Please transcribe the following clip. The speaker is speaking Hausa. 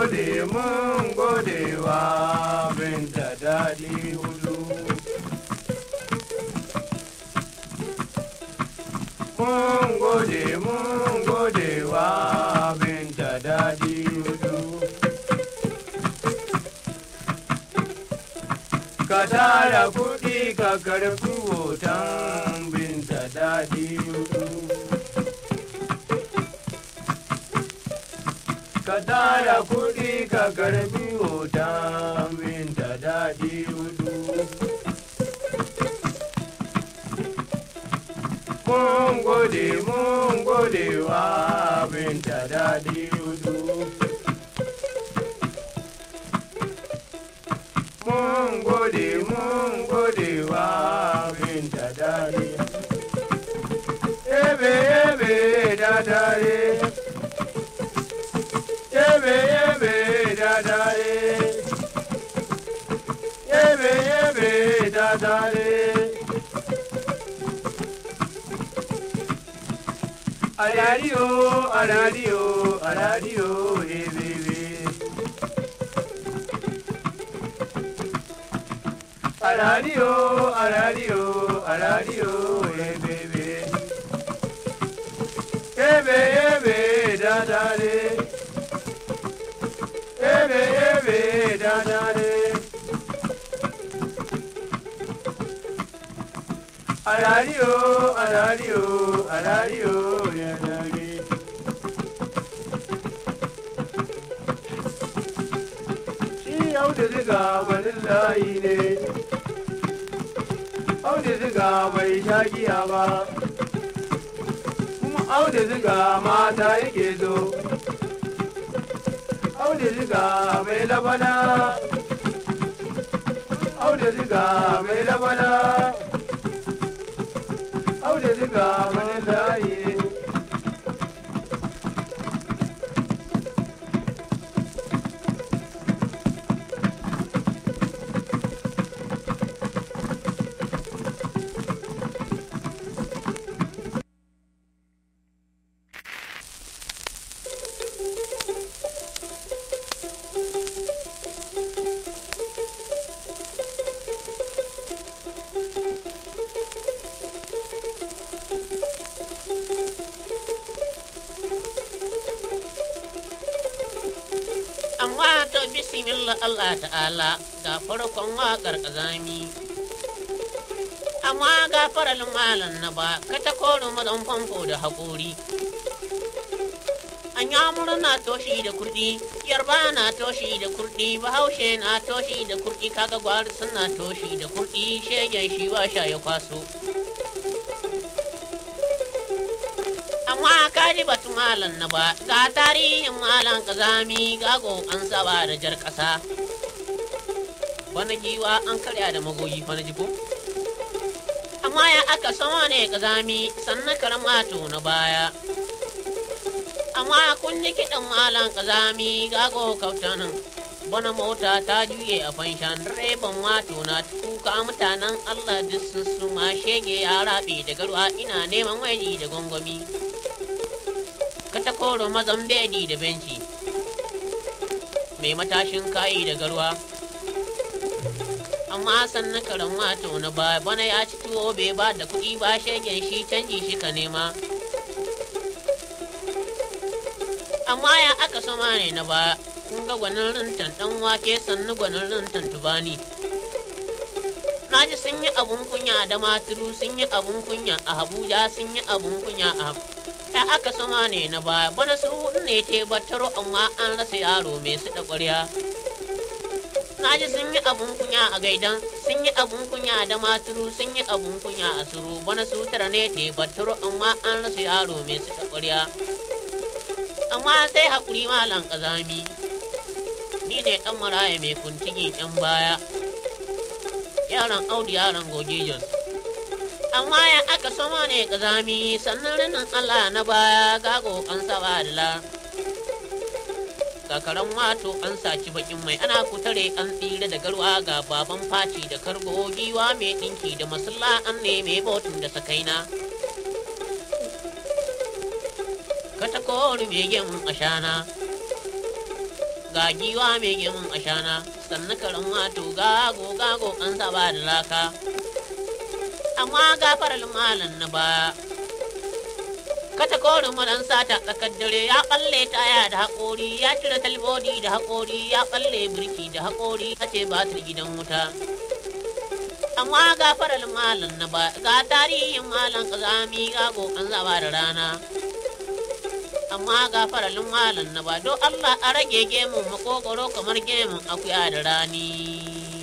gode mun gode wa binta daɗi hudu. Mun gode mun gode wa binta daɗi hudu. Ka tara kuɗi ka karɓi hoton binta daɗi hudu. ka tara kuɗi ka karbi hoton minta daɗi hudu. Mun gode mun gode wa binta daɗi hudu. Mun gode mun gode wa binta daɗi. Ebe ebe da dare. yebe yebe dadare yebe yebe dadare aradio aradio aradio yebebe aradio aradio aradio yebebe yebe yebe dadare ebe ebe dadare arario arario arario yadage shi yau da ziga wani layi ne au da ziga bai sha giya ba kuma au da ziga mata yake zo auduga mai labana auduga mai labana auduga mai layi amma to bismillah Allah ta'ala ga farkon waƙar ƙazami amma ga faralin malam na ba ka ta koro mazan famfo da haƙori an yamuru na toshi da kurɗi yarba na toshi da kurɗi bahaushe na toshi da kurɗi kaga gwari suna toshi da kurɗi shegen shi wa sha ya kwaso amma ka ji batu malam na ba ga tarihin malam kazami gago an saba da jar ƙasa wani giwa an karya da magoyi fa na jiko amma ya aka sama ne kazami sannan karamato na baya amma kun ji kiɗan malam kazami gago kautanin bana mota ta juye a fanshan direban wato na kuka mutanen allah duk sun suma shege ya rabe da garwa ina neman waje da gwangwami katakoro mazan bedi da benci mai matashin kayi da garwa amma sannan karan wato na ba bana ya ci tuwo bai ba da kuɗi ba shegen shi canji shi ka nema amma ya aka sama ne na ba kun ga gwanin rintan ɗan wake sannu gwanin rintan tubani na ji sun yi abun kunya da maturu sun yi abun kunya a abuja sun yi abun kunya a ya aka sama ne na baya bana su ne te battaro amma an rasa yaro mai su da ƙwarya na ji sun yi abun kunya a gaidan sun yi abun kunya da maturu sun yi abun kunya a suru bana su tara ne te battaro amma an rasa yaro mai su da ƙwarya amma sai haƙuri malam ƙazami ni ne ɗan maraya mai kuntigin 'yan baya yaran audu yaran goge jos amma ya aka sama ne ƙazami sannan rinin allah na baya gago an saba da la kakaran wato an saci bakin mai ana kutare an tsira da garwa ga baban faci da kargo giwa mai ɗinki da masulla an neme botun da sakaina katakori mai gemun ashana ga giwa mai gemun ashana sannu karin wato gago gago an saba da laka amma gafar malam na baya kata korin madan sata tsakar dare ya kalle taya da haƙori ya cire talbodi da haƙori ya kalle birki da haƙori ta ce batir gidan wuta amma gafar malam na baya ga tarihin malam kazami gago an saba da rana amma ga faralin malam na ba don Allah a rage gemun makogoro kamar gemun akuya da rani.